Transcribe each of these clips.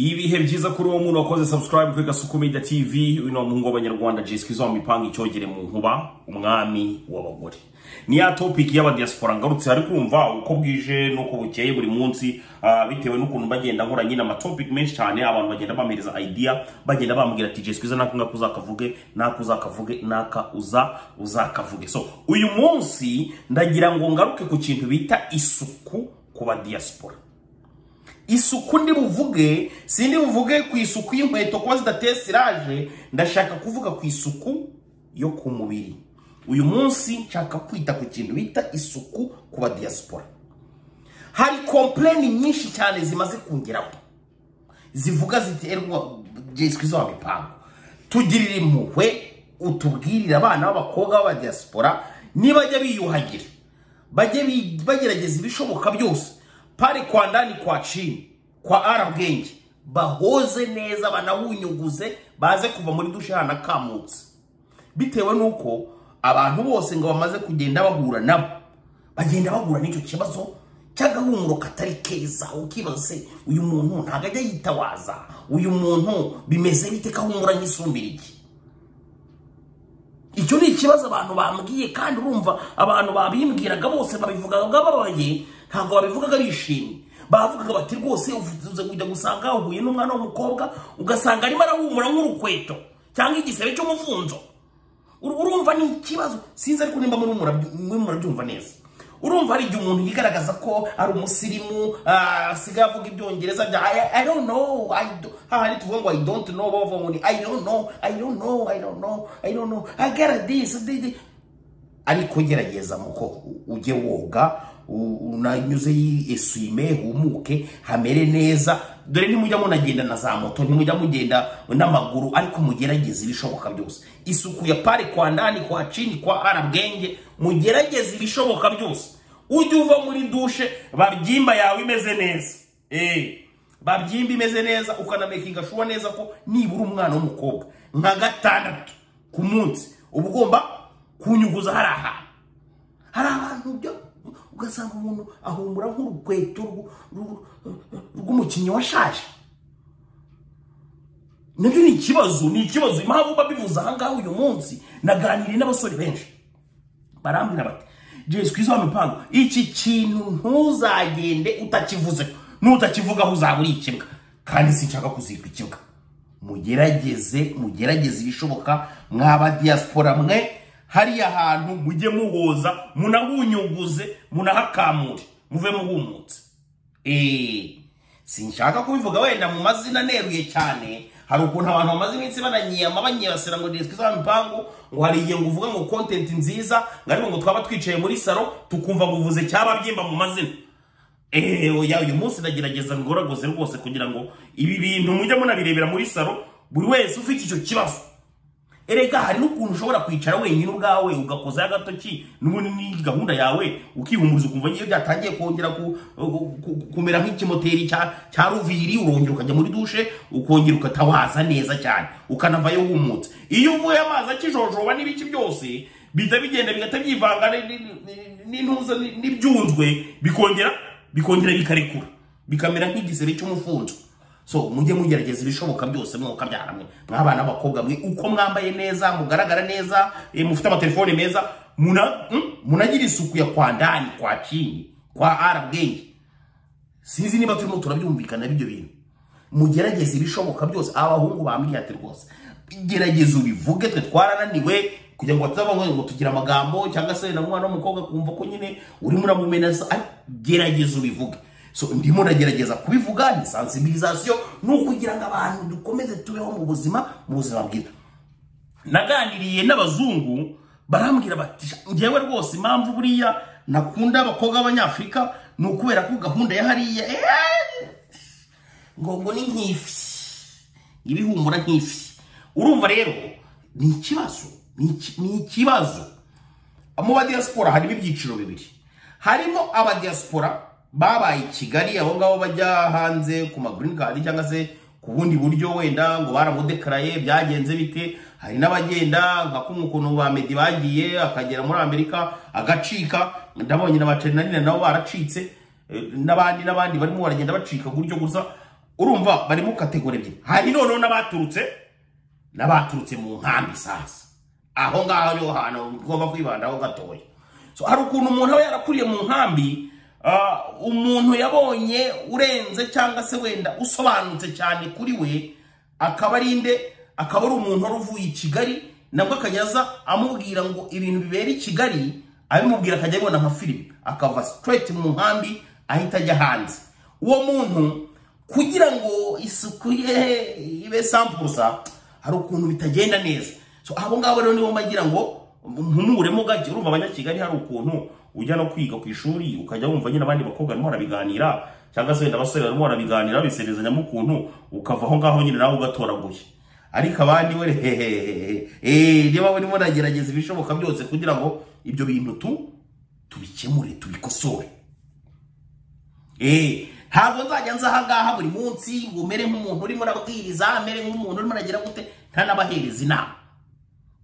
ibihe byiza kuri uwo muntu wakoze subscribe kuri gasuku media tv uno muhungu w'abanyarwanda jeswi izoma ipanga icyogere mu nkuba umwami w'abagore ni ya topic y'abadiaspora ngarutse hari kumva uko bwije n'uko bukeye buri munsi ah, bitewe n'ukuntu bagenda nkora nyine amatopic menshi cyane abantu bagenda bampereza idea bagenda bambwira ati jeswi iza naka ngaka uzakavuge naka uzakavuge naka uza uzakavuge so uyu munsi ndagira ngo ngaruke ku kintu bita isuku ku badiaspora isuku ndi buvuge si ndi buvuge ku isuku y'inkweto kuba zidateye siraje ndashaka kuvuga ku isuku yo ku mubiri uyu munsi nshaka kwita ku kintu bita isuku ku badiyasipora hari kompleni nyinshi cyane zimaze kungeraho zivuga ziterwa jeswi izo mipango tugirira impuhwe utubwirire abana b'abakobwa b'abadiyasipora nibajya biyuhagira bajye bi- bagerageza ibishoboka byose pari kwa ndani kwa chini kwa arabwenge bahoze neza banabunyuguze baze kuva muri dushe hanakamutse bitewe n'uko abantu bose ngo bamaze kugenda bahura nabo bagenda bahura n'icyo kibazo cy'agahumuro katari keza ukibaza se uyu muntu ntabwo ajya yitawaza uyu muntu bimeze bite kahumura nk'isumbira iki icyo ni ikibazo abantu bambwiye kandi urumva abantu babimbwiraga bose babivugaga bababaye ntabwo babivugaga bishimye bavugaga bati rwose uvuze kujya gusanga wahuye n'umwana w'umukobwa ugasanga arimo arahumura nk'urukweto cyangwa igisebe cy'umufunzo Ur- urumva ni ikibazo sinzi ariko nimba muri murabyumva neza urumva hari igihe umuntu yigaragaza ko ari umusirimu ah, asigaye avuga ibyongereza bya i, I don't know I do, hahandi tuvuga ngo i don't know bavuga ngo ni i don't know i don't know i don't know i don't know i got this, this, this ariko gerageza muko ujye woga u- unanyuze yisume humuke hamere neza dore ntimujya munagenda na za moto ntimujya mugenda n'amaguru ariko mugerageze ibishoboka byose isuku ya pari kwa ndani kwa chini kwa arabwenge mugerageze ibishoboka byose ujye uva muri dushe babyimba yawe imeze neza eh babyimba imeze neza ukanamekinga shuwa neza ko nibura umwana w'umukobwa nka gatandatu ku munsi uba ugomba kunyuguza hari ahantu hari abantu byo ugasanga umuntu ahumura nk'urukweto rw- rw- rw'umukinnyi washaje nabyo ni ikibazo ni ikibazo impamvu babivuze ahangaha uyu munsi naganiriye n'abasore benshi barambwira bati jesu kwiza wa mipango iki kintu ntuzagende utakivuze nutakivugaho uzabura ikibwa kandi sinshaka kuzirwa ikibwa mugerageze mugerageze ibishoboka mwaba diaspora mwe hariya hantu mujye muhoza munabunyuguze munahakamure muve muhumutse Eh, sinshaka kubivuga wenda mu mazina neruye cyane hari ukuntu abantu bamaze iminsi bananyiyama banyibasira ngo diriswi za mipangu ngo hari igihe ngo uvuga ngo kontenti nziza ngo ariko ngo twaba twicaye muri saro tukumva ngo uvuze cyababyimba mu mazina eee oya uyu munsi ndagerageza ngoragoze rwose kugira ngo ibi bintu mujye munabirebera muri saro buri wese ufite icyo kibazo erega hari n'ukuntu ushobora kwicara wenyine ubwawe ugakozaho agatoki n'ubundi ni gahunda yawe ukihumuriza ukumva ngiyo byatangiye kongera ku- ku- ku- kumera nk'ikimoteri cya cya ruviri urongera ukajya muri dushe ukongera ukatawaza neza cyane ukanavayo humutse iyo uvuye amazi akijojoba n'ibiki byose bihita bigenda bigahita byivanga ni- ni- ni- n'intuza ni- n'ibyunzwe bikongera bikongera bikarekura bikamera nk'igisebe cy'umufunzo so mujye mugerageza ibishoboka byose mwuka byaramwe mwabana b'abakobwa mwe uko mwambaye neza mugaragara neza eh, mufite amatelefone meza muna- mm, munagira isuku ya kwa ndani kwa chini kwa arabwenge sinzi niba turimo turabyumvikana ibyo bintu mugerageze ibishoboka byose abahungu bambwiye ati rwose gerageza ubivuge twe twarananiwe kugira ngo batazabona ngo tugire amagambo cyangwa se na mwana w'umukobwa kumva ko nyine urimo uramumenasa ariko gerageza ubivuge so ndimo ndagerageza kubivuga ni sensibilisation ni ukugira ngo abantu dukomeze tubeho mu buzima mu buzima bwiza naganiriye n'abazungu barambwira bati ngewe rwose impamvu buriya nakunda abakobwa b'abanyafurika ni ukubera ko gahunda ya hariya eh, ngo ngo ni nk'ifi ibihumura nk'ifi urumva rero ni ikibazo ni iki- ni ikibazo mu badiyasipora harimo ibyiciro bibiri harimo abadiyasipora babaye i kigali abo ngabo bajya hanze ku magreen card cyangwa se ku bundi buryo wenda ngo baramudekaraye byagenze bite hari n'abagenda nka kumwe ukuntu ba medi bagiye akagera muri amerika agacika ndabonye na bacenarine nabo baracitse eh, n'abandi n'abandi barimo baragenda bacika gutyo gusa urumva barimo kategori ebyiri hari noneho n'abaturutse n'abaturutse mu nkambi sasa aho ngaho niho hantu ugomba kwibandaho gatoya So, hari ukuntu umuntu aba yarakuriye mu nkambi ah, umuntu yabonye urenze cyangwa se wenda usobanutse cyane kuri we akaba ari inde akaba ari umuntu wari uvuye i kigali nabwo akajyaza amubwira ngo ibintu bibera i kigali abimubwira akajya abibona nka filime akava straight mu nkambi ahita ajya hanze uwo muntu kugira ngo isuku ye ibe sampusa hari ukuntu bitagenda neza so abo ngabo rero nibo mbagira ngo mpumuremo gake urumva abanyakigali hari ukuntu ujya no kwiga ku ishuri ukajya wumva nyine abandi bakobwa barimo barabiganira cyangwa se wenda abasore barimo barabiganira babiserezanyamo ukuntu ukava aho ngaho nyine nawe ugatoraguye ariko abandi we hehehehe eh, niba murimo nagerageza ibishoboka byose kugira ngo ibyo bintu tu tubikemure tubikosore Eh, ntabwo nzajya nza ahangaha buri munsi ngo umere nk'umuntu urimo urabwiriza amere nk'umuntu urimo uragira gute ntanabahereza inama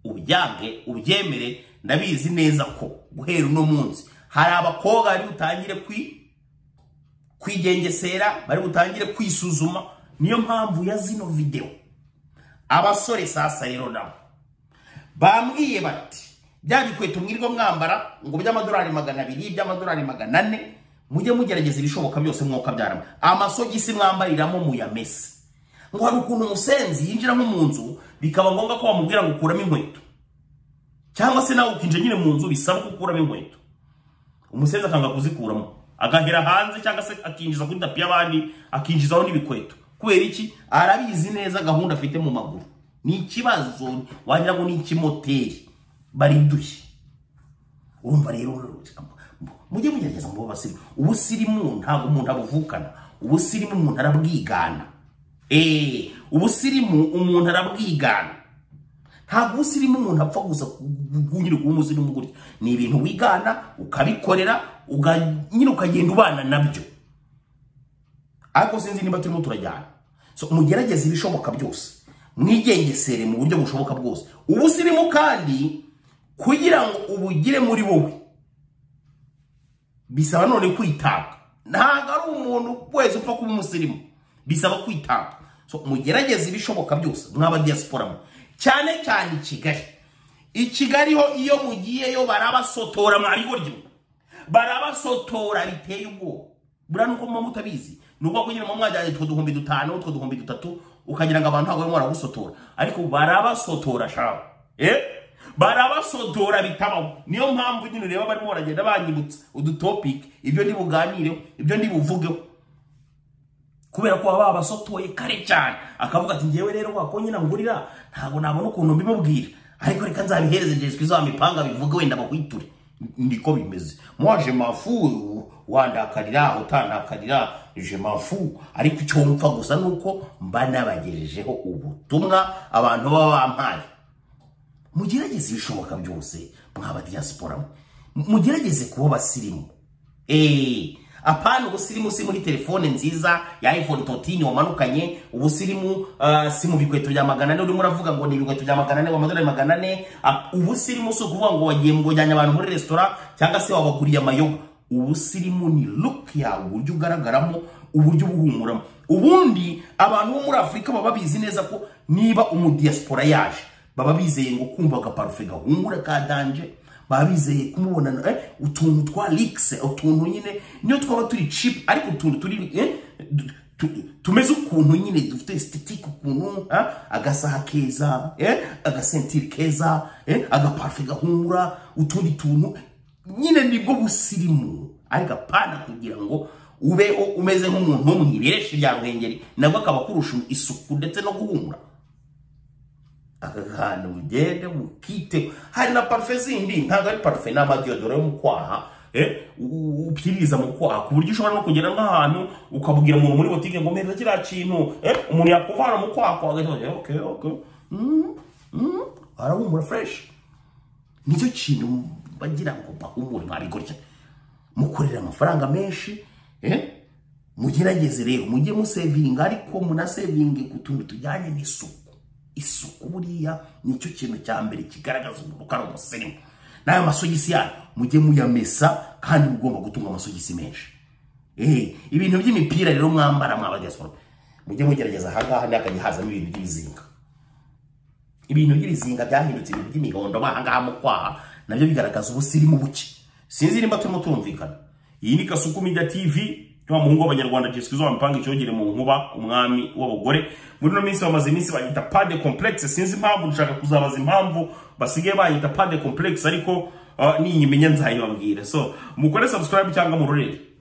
ubyange ubyemere ndabizi neza ko guhera uno munsi hari abakobwa bari butangire kwi kwigengesera bari butangire kwisuzuma niyo mpamvu ya zino videwo abasore sasa rero nabo bambwiye bati bya bikweto mwirirwa mwambara ngo by'amadolari magana abiri by'amadolari magana ane mujye mugerageza ibishoboka byose mwuka byarama amasogisi mwambariramo muyamese ngo hari ukuntu umusenzi yinjiramo mu nzu bikaba ngombwa ko bamubwira ngo ukuramo inkweto cyangwa se nawe ukinjira nyine mu nzu bisaba ko ukuramo inkweto umusenzi akanga kuzikuramo agahera hanze cyangwa se akinjiza kuri tapi y'abandi akinjizaho n'ibikweto kubera iki arabizi neza gahunda afite mu maguru ni ikibazo wagira ngo ni ikimoteri bariduye urumva rero mujye mugerageza mu basirimu ubusirimu ntabwo umuntu abuvukana ubusirimu umuntu arabwigana eee ubusirimu umuntu arabwigana ntabwo ubusirimu umuntu apfa gusa kunyura kuba umusirimu gutya ni ibintu wigana ukabikorera uga- nyine ukagenda ubana nabyo ariko sinzi niba turimo turajyana so mugerageze ibishoboka byose mwigengesere mu buryo bushoboka bwose ubusirimu kandi kugira ngo ubugire muri wowe bisaba none kwitanga ntabwo ari umuntu wese upfa kuba umusirimu bisaba kwitanga so mugerageze ibishoboka byose mwaba diaspora mwe cyane cyane i kigali i kigali ho iyo mugiyeyo barabasotora mwabiburyo barabasotora biteye ubwoba buriya nuko muba mutabizi ni uko kugira ngo mwajyanye utwo duhumbi dutanu utwo duhumbi dutatu ukagira ngo abantu ntabwo barimo baragusotora ariko barabasotora shawe eh barabasotora bitabaho niyo mpamvu nyine ureba barimo baragenda banyibutsa udutopiki ibyo ntibuganireho ibyo ntibuvugeho kubera ko baba babasotoye kare cyane akavuga ati ngewe rero wako nyine ngurira ntabwo nabona ukuntu mbimubwira ariko reka nzabihereze jesu kristo wamipanga bivuge wenda bahwiture niko bimeze mwaje mafu wandakarira utandakarira je mafu ariko icyo mpfa gusa ni uko mba nabagejejeho ubutumwa abantu baba bampaye mugerageze ibishoboka byose mwaba diaspora mwe mugerageze kuba abasirimu eee apana ubusirimu si muri telefone nziza ya iphone 13 wamanukanye ubusirimu uh, si mu bikweto bya magana ane urimo uravuga ngo ni ibikweto bya magana ane amadolari magana ane Ah, ubusirimu si ukuvuga ngo wagiye ngo ujyanye abantu muri resitora cyangwa se wabaguriye amayoga ubusirimu ni look yawe uburyo ugaragaramo uburyo uba uhumuramo ubundi abantu bo muri afurika baba babizi neza ko niba umudiaspora yaje baba bizeye ngo kumva agaparufe gahungura ka danje baba bizeye kumubonana eh, utuntu twa likise utuntu nyine niyo twaba turi chip ariko utuntu turi eh, du- tu- tumeze ukuntu nyine dufite estetike ukuntu ah, agasaha keza eh, agasentiri keza eh, agaparufe gahungura utundi tuntu nyine nibwo busirimu ariko apana kugira ngo ubeho umeze nk'umuntu wo mu ibereshi rya ruhengeri nabwo akaba kurusha isuku ndetse no guhumura aka kantu mugende mukiteho hari na parufe zindi ntabwo ari parufe ni amadiyodoro yo mu kwaha eh, u- u- upfiriza mu kwaha ku buryo ushobora no kugera nk'ahantu ukabwira umuntu muri butike ngo mpereza kiriya kintu eh, umuntu yakuvana mu kwaha kwawe agahita avuga, "Okay, okay." Mm, mm, arahumura fureshi nicyo kintu bagira ngo bahumure mwabigorya mukorera amafaranga menshi eh? mugerageze rero mujye musevinga ariko munasevinge ku tuntu tujyanye n'isuku isuku buriya nicyo kintu cya mbere kigaragaza umuntu ko ari umusirimu n'ayo masogisi yanyu mujye muyamesa kandi mugomba gutunga amasogisi menshi Eh, ibintu by'imipira rero mwambara mwaba diaspora mujye mugerageza ahangaha ntakajya hazamo ibintu by'ibizinga ibintu by'ibizinga byahindutse ibintu by'imihondo bahangaha mu kwaha nabyo bigaragaza ubusirimu buke sinzi nimba turimo turumvikana iyi ni kasuku media tv wa muhungu w'abanyarwanda Jessica zo wamupanga icyogere mu nkuba umwami w'abagore muri no minsi bamaze iminsi bayita pade complex sinzi impamvu nshaka kuzabaza impamvu basigaye bayita pade complex ariko uh, ninyimenya nzayibabwira so mukore subscribe cyangwa murorere